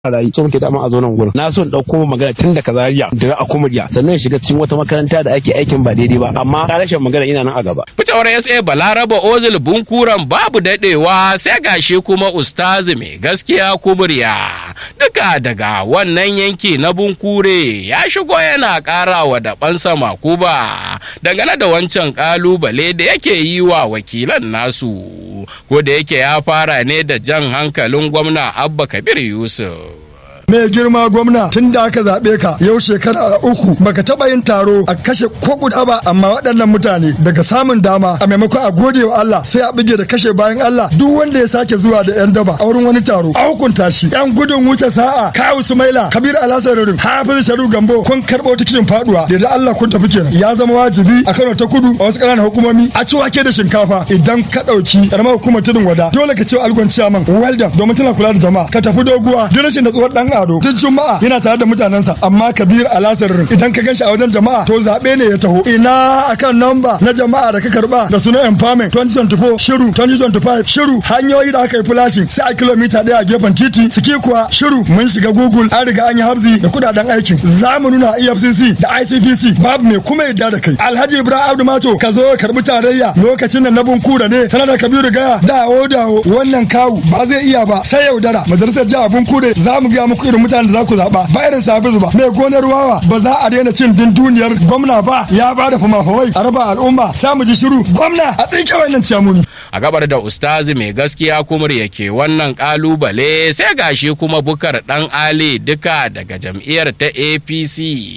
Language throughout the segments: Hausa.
rayu so muke dama a zo nan gurin na so in dauko magana tun daga Zaria da a Kumuriya sannan shiga cikin wata makaranta da ake aikin ba daidai ba amma rashin magana ina nan a gaba fitowar SA Balaraba Ozil Bunkuran babu dadewa sai gashi kuma ustazi mai gaskiya Kumuriya duka daga wannan yanki na Bunkure ya shigo yana ƙara wa dabansa makuba dangane da wancan kalubale da yake yi wa wakilan nasu ko da yake ya fara ne da jan hankalin gwamna Abba Kabir Yusuf mai girma gwamna tun da aka zaɓe ka yau shekara uku baka taɓa yin taro a kashe ko guda ba amma waɗannan mutane daga samun dama a maimakon a gode wa Allah sai a bige da kashe bayan Allah duk wanda ya sake zuwa da yan daba a wurin wani taro a hukunta shi yan gudun wuce sa'a kawu sumaila kabir alasarurin hafiz sharu gambo kun karɓo tikitin faduwa da da Allah kun tafi kenan ya zama wajibi a Kano ta kudu a wasu ƙananan hukumomi a ci wake da shinkafa idan ka ɗauki ƙaramar hukumar tudun wada dole ka ce algon ciyaman welda domin tana kula da jama'a ka tafi doguwa duk rashin da tsohon ɗan ado duk juma'a yana tare da mutanensa amma kabir alasar idan ka ganshi a wajen jama'a to zaɓe ne ya taho ina akan namba na jama'a da ka karba da sunan empowerment 2024 shiru 2025 shiru hanyoyi da aka yi flashing sai a kilomita ɗaya a gefen titi ciki kuwa shiru mun shiga google an riga an yi habzi da kudaden aikin za mu nuna efcc da icpc babu mai kuma yadda da kai alhaji ibrahim abdu mato ka zo karbi tarayya lokacin nan na bunkura ne tana da kabiru gaya dawo dawo wannan kawu ba zai iya ba sai yaudara majalisar jihar bunkure za mu gaya muku irin mutanen da za ku zaɓa ba irin sabizu ba mai gonar wawa ba za a daina cin dunduniyar gwamna ba ya ba da fama-famai a raba al'umma sai mu ji shiru gwamna a tsinke wannan ciyamuni. a gabar da ustazi mai gaskiya kumur yake wannan kalubale sai gashi kuma bukar dan ali duka daga jam'iyyar ta apc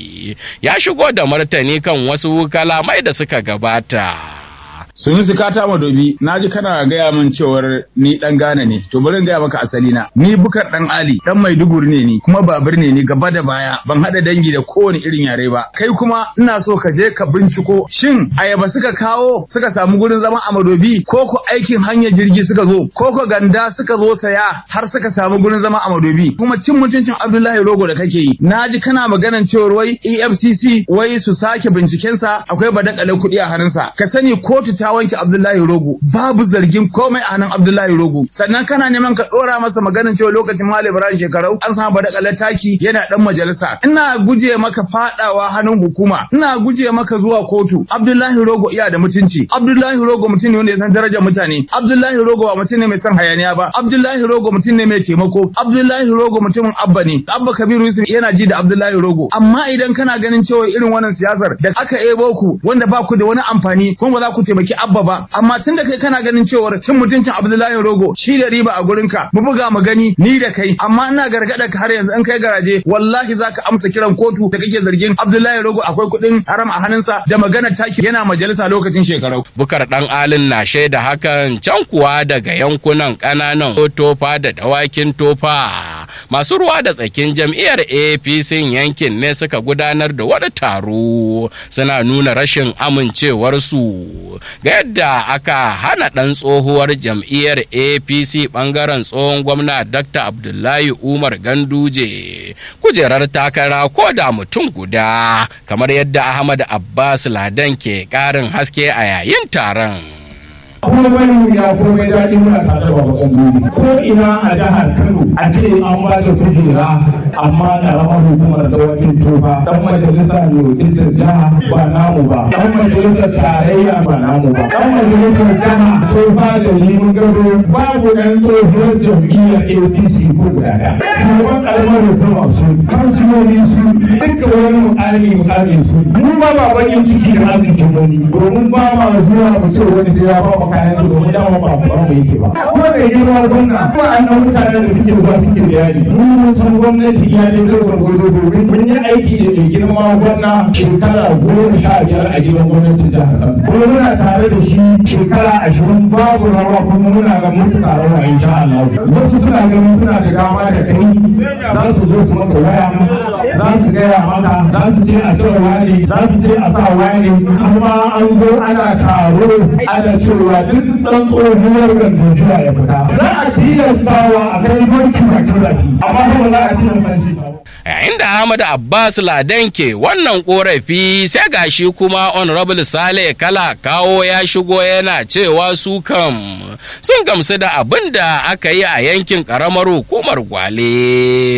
ya shigo da martani kan wasu kalamai da suka gabata Sunusi ka tama dobi na ji kana gaya min cewar ni dan Ghana ne to bari in gaya maka asali na ni bukar dan Ali dan Maiduguri ne ni kuma babur ne ni gaba da baya ban hada dangi da kowane irin yare ba kai kuma ina so ka je ka binciko shin ayaba suka kawo suka samu gurin zama a Madobi ko ko aikin hanyar jirgi suka zo ko ko ganda suka zo saya har suka samu gurin zama a Madobi kuma cin mutuncin Abdullahi Rogo da kake yi na ji kana maganan cewar wai EFCC wai su sake bincikensa akwai badakalar kuɗi a hannunsa ka sani kotu ta wanke Abdullahi Rogo babu zargin komai a hannun Abdullahi Rogo sannan kana neman ka dora masa maganin cewa lokacin Malam Ibrahim shekarau an samu badakalar taki yana dan majalisa ina guje maka fadawa hannun hukuma ina guje maka zuwa kotu Abdullahi Rogo iya da mutunci Abdullahi Rogo mutum ne wanda ya san darajar mutane Abdullahi Rogo ba mutum ne mai son hayaniya ba Abdullahi Rogo mutum ne mai taimako Abdullahi Rogo mutumin Abba ne Abba Kabiru Yusuf yana ji da Abdullahi Rogo amma idan kana ganin cewa irin wannan siyasar da aka ebo ku wanda ba ku da wani amfani kuma ba za ku taimaki abba ba amma tun da kai kana ganin cewar cin mutuncin abdullahi rogo shi da riba a gurinka mu buga mu gani ni da kai amma ina gargada ka har yanzu in kai garaje wallahi zaka amsa kiran kotu da kake zargin abdullahi rogo akwai kuɗin haram a hannunsa da magana taki yana majalisa lokacin shekarau bukar dan alin na shaida hakan can kuwa daga yankunan kananan tofa da dawakin tofa masu ruwa da tsakin jam'iyyar apc yankin ne suka gudanar da wani taro suna nuna rashin amincewarsu ga yadda aka hana ɗan tsohuwar jam'iyyar apc ɓangaren tsohon gwamna dr abdullahi umar ganduje kujerar takara ko da mutum guda kamar yadda ahmad abbas ladan ke ƙarin haske a yayin taron komai ya komai daɗi muna tare da babakan duni ko ina a jihar kano a ce an ba da kujera amma ƙaramar hukumar da wakin tofa dan majalisa ne wakiltar jiha ba namu ba dan majalisar tarayya ba namu ba dan majalisar jiha tofa da limin gado babu ɗan tsohuwar jam'iyyar apc ko guda ɗaya shugaban ƙaramar hukumar su kansiloli su duka wani mukami mukami su mu ba ba bakin ciki da arzikin wani domin ba ma zuwa mu ce wani sai ya ba mu kayan su domin dama ba ba mu yake ba ko da girma gwamna ko an nan mutanen da suke zuwa suke bayani mu mun san gwamnati ya ne da gwargwado domin mun yi aiki da mai girma gwamna shekara goma sha biyar a gidan gwamnatin jihar Kano kuma muna tare da shi shekara ashirin babu rawa kuma muna ga mutuka rawa insha Allah wasu suna ganin suna da dama da kai za su zo su maka waya za su gaya maka za su ce a cire wani za su ce a sa wani amma an zo ana taro ana cewa duk ɗan tsohuwar gandojiya ya fita za a tilastawa a kai banki bakin zaki amma kuma za a tilasta shi yayin da Ahmad Abbas Ladan ke wannan korafi sai gashi kuma Honorable Sale Kala kawo ya shigo yana cewa su kam sun gamsu da abin da aka yi a yankin ƙaramar hukumar Gwale.